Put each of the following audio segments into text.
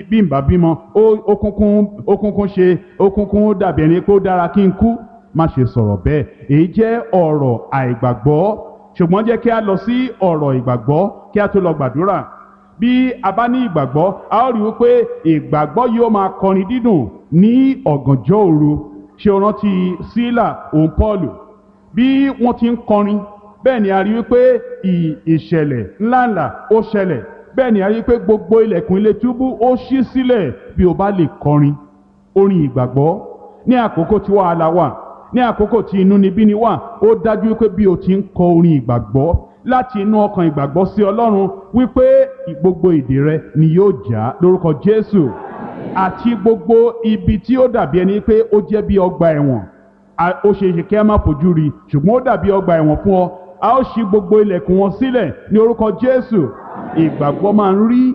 bí n bá bímọ ó kúnkún ó kúnkún ṣe ó kúnkún dàbí ẹni pé ó dára kí n kú má ṣe sọ̀rọ̀ bẹ́ẹ̀ èyí jẹ́ ọ̀rọ̀ àìgbàgbọ́ ṣùgbọ́n jẹ́ kí a lọ sí ọ̀rọ̀ ìgbàgbọ́ kí a tó lọ gbàdúrà bí a bá ní ìgbàgbọ́ a ó rí wípé ìgbàgbọ́ yóò máa kọrin dídùn ní ọ̀gànjọ́ òru ṣé o rántí sílà òun pọ́ọ̀lù bí wọ́n ti ń kọrin bẹ́ẹ̀ ni a rí wípé ìṣẹ̀lẹ̀ ńláńlá ó ṣẹlẹ̀ bẹ́ẹ̀ ni a rí pé gbogbo ilẹ̀kùn ilé túbú ó ṣí sílẹ̀ bí o bá lè kọrin orin ìgbàgbọ́ ní àkókò tí wàhálà wà ní àkókò tí inúnibíni wà ó dájú pé bí o ti ń kọ orin ìgbàgbọ́ láti inú ọkàn ìgbàgbọ́ sí ọlọ́run wípé gbogbo ìdè rẹ ni yóò já lórúkọ jésù àti gbogbo ibi tí ó dàbí ẹni pé ó jẹ́ bí ọgbà ẹ̀wọ̀n ó ṣe é ṣe kí ẹ má fojú rí ṣùgbọ́n ó dàbí ọgbà ẹ̀wọ̀n fún ọ a ó ṣí gbogbo ilẹ̀kùn wọn sílẹ̀ ní orúkọ jésù ìgbàgbọ́ máa ń rí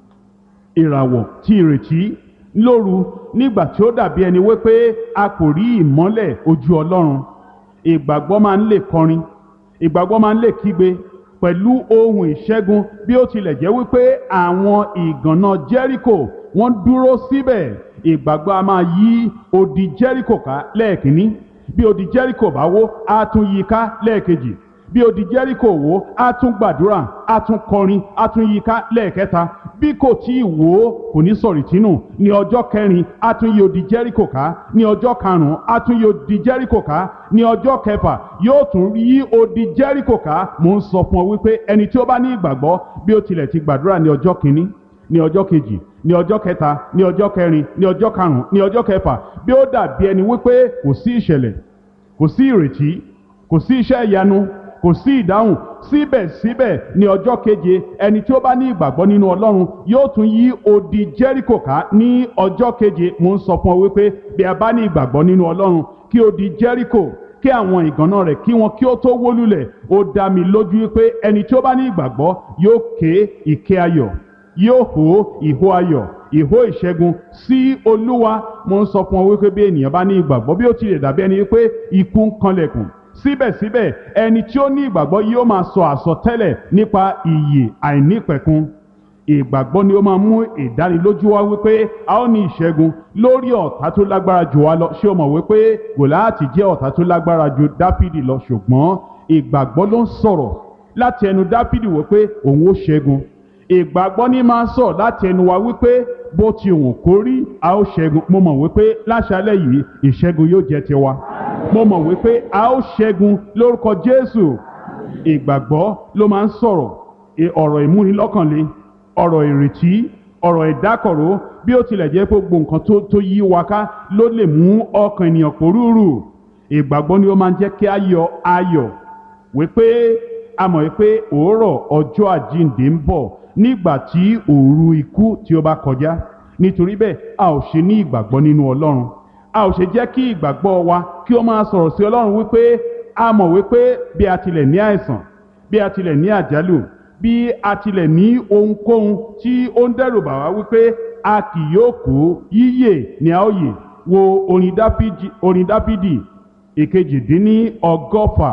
ìràwọ̀ tí ìrètí lóru nígbà tí ó dàbí ẹni wípé a kò rí ìmọ́lẹ̀ ojú ọlọ́run ìgbàgbọ́ máa ń lè kọrin ìgbàgbọ́ máa ń lè kígbe pẹ̀lú ohun ìṣẹ́gun bí ó tilẹ̀ jẹ́ wípé àwọn ìgànná jẹ́ríkò wọ́n dúró síbẹ̀ ìgbàgbọ́ a máa yí odi jẹ́ríkò ká lẹ́ẹ̀kínní bí odi jẹ́ríkò bá wó á tún yí ká lẹ́ẹ̀kejì bí odi jẹ́ríkò wó á tún gbàdúrà á tún kọrin á tún yí ká lẹ́ẹ̀kẹta bí kò tí ì wó kò ní sọ̀rì tínú ní ọjọ́ kẹrin á tún yí odi jẹ́ríkò ká ní ọjọ́ karùn-ún á tún yí odi jẹ́ríkò ká ní ọjọ́ kẹfà yóò tún yí odi jẹ́ríkò ká mò ń sọ fún ọ wípé ẹni tí ó bá ní ìgbàgbọ́ bí ó tilẹ̀ ti gbàdúrà ní ọjọ́ kìíní ní ọjọ́ kejì ní ọjọ́ kẹta ní ọjọ́ kẹrin ní ọjọ́ karùn-ún ní ọjọ́ kẹfà bí ó dàbí ẹni wípé kò sí ìṣẹ̀lẹ̀ kò sí ìrètí kò sí iṣẹ́ ìyanu kò sí ìdáhùn síbẹ̀síbẹ̀ ní ọjọ́ keje ẹni tí ó bá ní ìgbàgbọ́ nínú ọlọ́run yóò tún yí odi jẹ́ríkò ká ní ọjọ́ keje mo ń sọ fún ọ wípé bí a bá ní ìgbàgbọ́ nínú ọlọ́run kí odi jẹ́ríkò kí àwọn ìgànná rẹ̀ kí wọn kí ó tó wó lulẹ̀ ó dá mi lójú wípé ẹni tí ó bá ní ìgbàgbọ́ yóò ké ìké ayọ̀ yóò hó ìhó ayọ̀ ìhó ìṣẹ́gun sí olúwa mo ń sọ fún ọ wípé bí ènìyàn bá ní ìgbàgbọ́ bí ó tilẹ̀ dàbí ẹni wípé ikú ń kanlẹ̀kùn síbẹ̀síbẹ̀ ẹni tí ó ní ìgbàgbọ́ yóò máa sọ àsọtẹ́lẹ̀ nípa ìyè àìnípẹ̀kun ìgbàgbọ́ ni ó máa mú ìdánilójú wá wípé a ó ní ìṣẹ́gun lórí ọ̀tá tó lágbára jù wá lọ ṣé o mọ̀ wípé gòláàtì jẹ́ ọ̀tá tó lágbára ju dáfídì lọ ṣùgbọ́n ìgbàgbọ́ ló ń sọ̀rọ̀ láti ẹnu dáfídì wípé òun ó ṣẹ́gun ìgbàgbọ́ ní máa ń sọ̀ láti ẹnu wa wípé bó ti wùn kó rí a ó ṣẹ́gun mo mọ̀ wípé láṣálẹ̀ yìí ìṣẹ́gun yóò jẹ́ tiwa mo mọ̀ wípé a ó ṣẹ́gun lórúkọ jésù ìgbàgbọ́ ló máa ń sọ̀rọ̀ ọ̀rọ̀ ìmúnilọ́kànle ọ̀rọ̀ ìrètí ọ̀rọ̀ ìdákọ̀ró bí ó tilẹ̀ jẹ́ pé gbogbo nǹkan tó yí wa ká ló lè mú ọkàn ènìyàn pòrúurù ìgbàgbọ́ ni ó máa ń jẹ́ kí a yọ ayọ̀ wípé a mọ̀ wípé òórọ̀ ọjọ́ àjíǹde ń bọ̀ nígbà tí òru ikú tí ó bá kọjá nítorí bẹ́ẹ̀ a ò ṣe ní ìgbàgbọ́ nínú ọlọ́run a ò ṣe jẹ́ kí ìgbàgbọ́ wa kí ó máa sọ̀rọ̀ sí ọlọ́run wípé a mọ̀ wípé bí a tilẹ̀ ní àìsàn bí a tilẹ̀ ní àjálù bí a tilẹ̀ ní ohunkóhun tí ó ń dẹ́rù bà wá wípé a kì yóò kú yíyè ní a ó yè wo orin dáfídì ìkejìdínní ọgọ́fà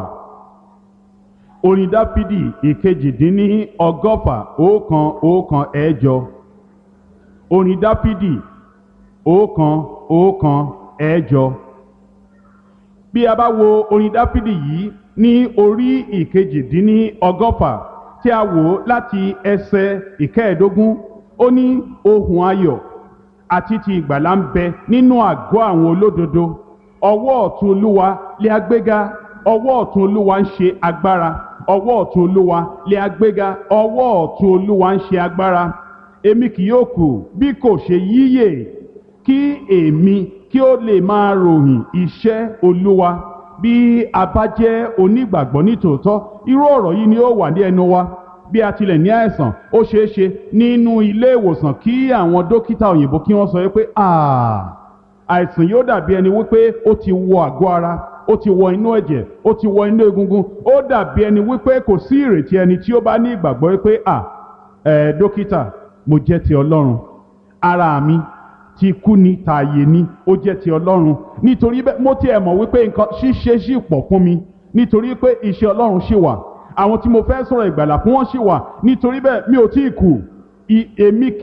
orin dáfídì ìkejìdínní ọgọ́fà ọ̀kan ọ̀kan ẹ̀jọ orin dáfídì ọ̀kan ọ̀kan ẹ̀jọ bí a bá wo orin dáfídì yìí ní orí ìkejìdínní ọgọ́fà tí a wò láti ẹsẹ̀ ìkẹẹ̀ẹ́dógún ó ní ohun ayọ̀ àti ti ìgbàlà ń bẹ nínú àgọ́ àwọn olódodo ọwọ́ ọ̀tún olúwa lé agbéga ọwọ́ ọ̀tún olúwa ń ṣe agbára ọwọ́ ọ̀tún olúwa lé agbéga ọwọ́ ọ̀tún olúwa ń ṣe agbára èmi kì yóò kù bí kò ṣe yíyè kí èmi kí ó lè máa ròyìn iṣẹ́ olúwa bí a bá jẹ́ onígbàgbọ́ nítòótọ́ irú ọ̀rọ̀ yìí ni ó wà ní ẹnu wa bí a tilẹ̀ ní àìsàn ó ṣeé ṣe nínú ilé ìwòsàn kí àwọn dókítà òyìnbó kí wọ́n sọ pé àìsàn yóò dàbí ẹni wípé ó ti wọ àgọ́ ara ó ti wọ inú ẹ̀jẹ̀ ó ti wọ inú egungun ó dàbí ẹni wípé kò sí ìrètí ẹni tí ó bá ní ìgbàgbọ́ wípé à ẹ̀ dókítà mo jẹ́ ti ọlọ́run ara mi ti kú ni tààyè ni ó jẹ́ ti ọlọ́run nítorí bẹ́ẹ̀ mo tiẹ̀ mọ̀ wípé nǹkan ṣíṣe ṣì pọ̀ fún mi nítorí pé iṣẹ́ ọlọ́run ṣì wà àwọn tí mo fẹ́ sọ̀rọ̀ ìgbàlà fún wọn ṣì wà nítorí bẹ́ẹ̀ mi ò tí ì kù èmi